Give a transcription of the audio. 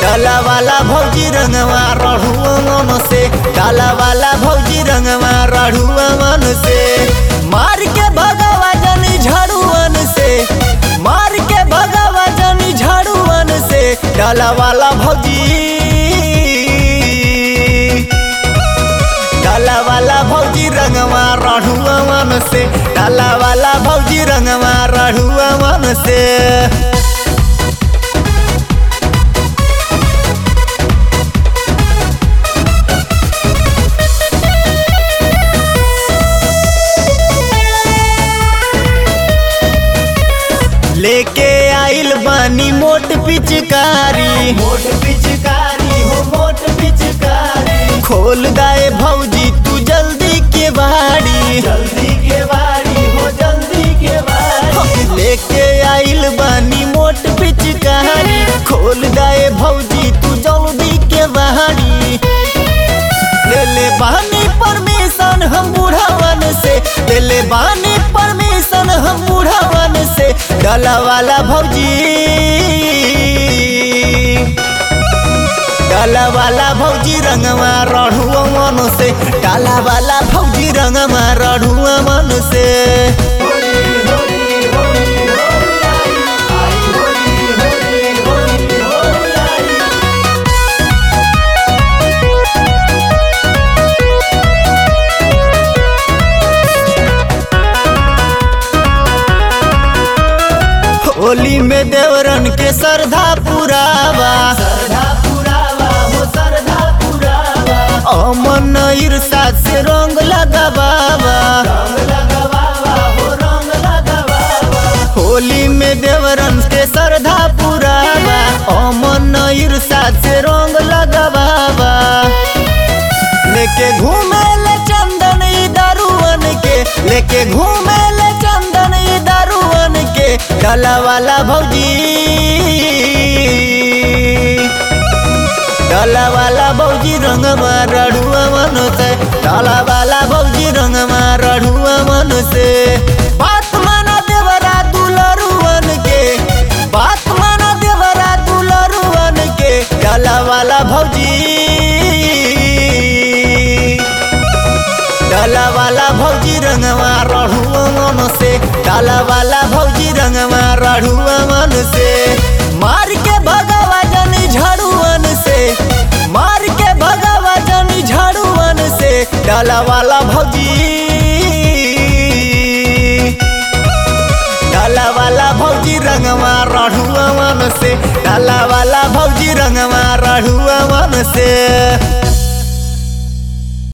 डाला वाला भौजी रंगवा रढ़ुआ मन से डाला वाला भौजी रंगवा रढ़ुआ मन से मार के भगावा जनी झाड़ुअन से मार के भगावा जनी झाड़ुअन से डाला वाला भौजी डाला वाला भौजी रंगवा रढ़ुआ मन से डाला वाला भौजी रंगवा रढ़ुआ मन से लेके आइल बानी मोट पिचकारी मोट पिचकारी हो मोट पिचकारी खोल दाए भौजी तू जल्दी के बाड़ी जल्दी के बाड़ी हो जल्दी के बाड़ी लेके आइल बानी मोट पिचकारी खोल दाए भौजी तू जल्दी के बाड़ी ले ले बानी परमिशन हम बुढ़ावन से ले ले बानी परमिशन हम बुढ़ावन से डाला वाला भौजी डाला वाला भौजी रंगवा रढ़ुआ मन से डाला वाला भौजी रंगवा रढ़ुआ मन से होली में देवरन के श्रद्धा पुरावा श्रद्धा पुरावा हो श्रद्धा पुरावा अमन ईर्षा से रंग लगावावा रंग लगावावा हो रंग लगावावा होली में देवरन के श्रद्धा पुरावा अमन ईर्षा से रंग लगावावा लेके घूमे ले चंदन ई दारुअन के लेके घूमे ले चंदन ई दारुअन के डाला वाला भौजी डाला वाला भौजी रंग रढ़ुआ मन से डाला वाला भौजी रंग रढ़ुआ मन से बात माना देवरा दुलरुअन के बात माना देवरा दुलरुअन के डाला वाला भौजी डाला वाला भौजी रंगवा रढ़ुआ मन से डाला वाला भौजी रंगवा रढ़ुआ मन से मार के भगावा जनी झाड़ुअन से मार के भगावा जनी झाड़ुअन से डाला वाला भौजी डाला वाला भौजी रंगवा रढ़ुआ मन से डाला वाला भौजी रंगवा रढ़ुआ मन से